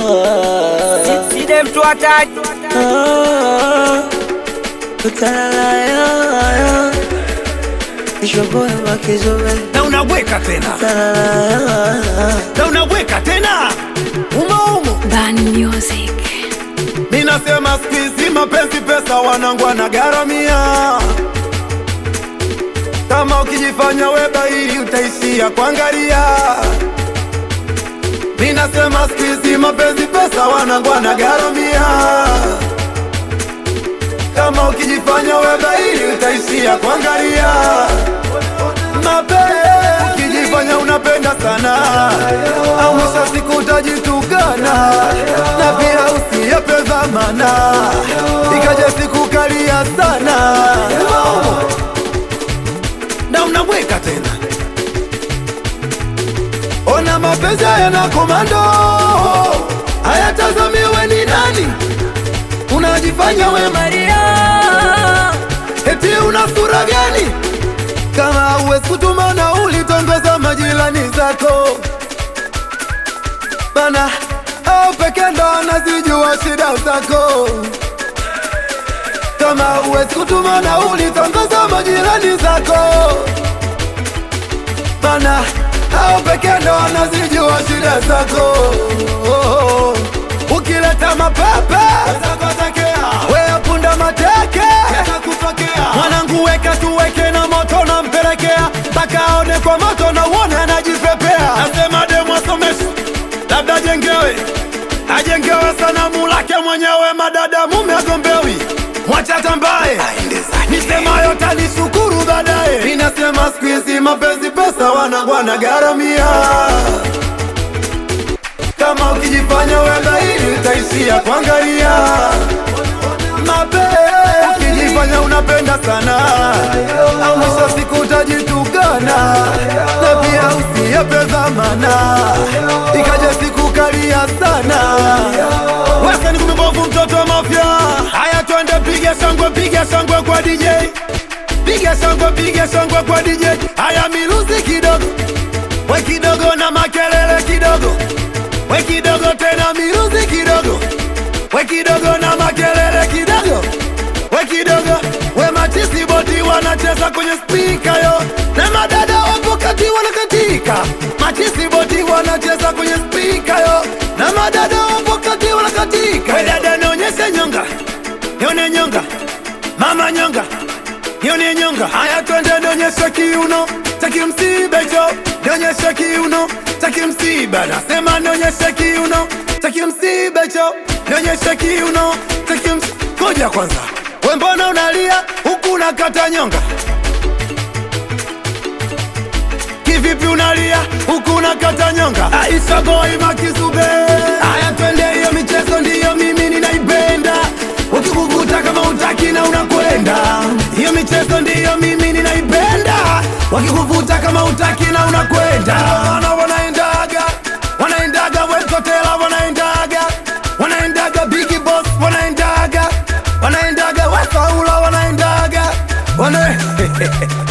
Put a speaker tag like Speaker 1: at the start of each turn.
Speaker 1: Side mtu hataki
Speaker 2: na unabweka tena na unabweka tena umo umo
Speaker 3: Ban Music.
Speaker 2: Ninasema siku hizi mapenzi pesa wanangu wanagharamia. Kama ukijifanya we bahili utaishia kuangalia. Ninasema siku hizi mapenzi pesa wanangu wanagharamia. Kama ukijifanya we bahili utaishia kuangalia. Mapenzi ukijifanya unapenda sana, au mwisho wa siku utajitukana, na pia usiyepe dhamana, ikaja siku kalia sana na unabweka tena. Ona mapenzi yana komando, hayatazamiwe ni nani, unajifanya we Maria, eti una sura gani? Kama uwezi kutuma nauli, tongoza majirani zako bana, au peke ndo anazijua shida zako. Kama uwezi kutuma nauli, tongoza majirani zako bana, au peke ndo anazijua shida zako. Ukileta mapepe we punda mateke mwanangu, weka tuweke na moto na mpelekea mpaka aone kwa moto na uone anajipepea. Nasema demu asomeshwe, labda ajengewe, ajengewe sanamu lake mwenyewe, madada mume agombewi, mwacha tambaye nisemayo tanishukuru baadaye. Ninasema siku hizi mapenzi pesa wanangu wanagharamia kama ukijifanya we bahili utaishia kuangalia mapenzi. Ukijifanya unapenda sana, au mwisho wa siku utajitukana, na pia usiyepe dhamana, ikaja siku kalia sana. Wesa ni kumebovu mtoto wa mafya. Haya, twende piga shangwe, piga shangwe kwa DJ, piga shangwe, piga shangwe kwa DJ. Haya, miluzi kidogo, we kidogo na makelele kidogo we kidogo tena miruzi kidogo, we kidogo na makelele kidogo, we kidogo, we machisi boti wanacheza kwenye spika yo, na madada wapo kati wanakatika, machisi boti wanacheza kwenye spika yo, na madada wapo kati wanakatika. We dada nionyeshe nyonga, nione nyonga, mama nyonga nione nyonga. Haya, twende nionyeshe kiuno cha kimsiba hicho, nionyeshe kiuno cha kimsiba. Nasema nionyeshe kiuno cha kimsiba hicho, nionyeshe kiuno cha kimsiba. Ngoja kwanza, we mbona unalia huku unakata nyonga? Kivipi unalia huku unakata nyonga? Aisha boy makizube. Haya, twende, hiyo michezo ndiyo mimi ninaipenda, ukikuvuta kama utaki na unakwenda. Hiyo michezo ndiyo mimi ninaipenda, wakikuvuta kama utaki na unakwenda. Wana wanaendaga wanaendaga wekotela wanaendaga wanaendaga bigi boss wanaendaga wanaendaga wasaula wanaendaga wana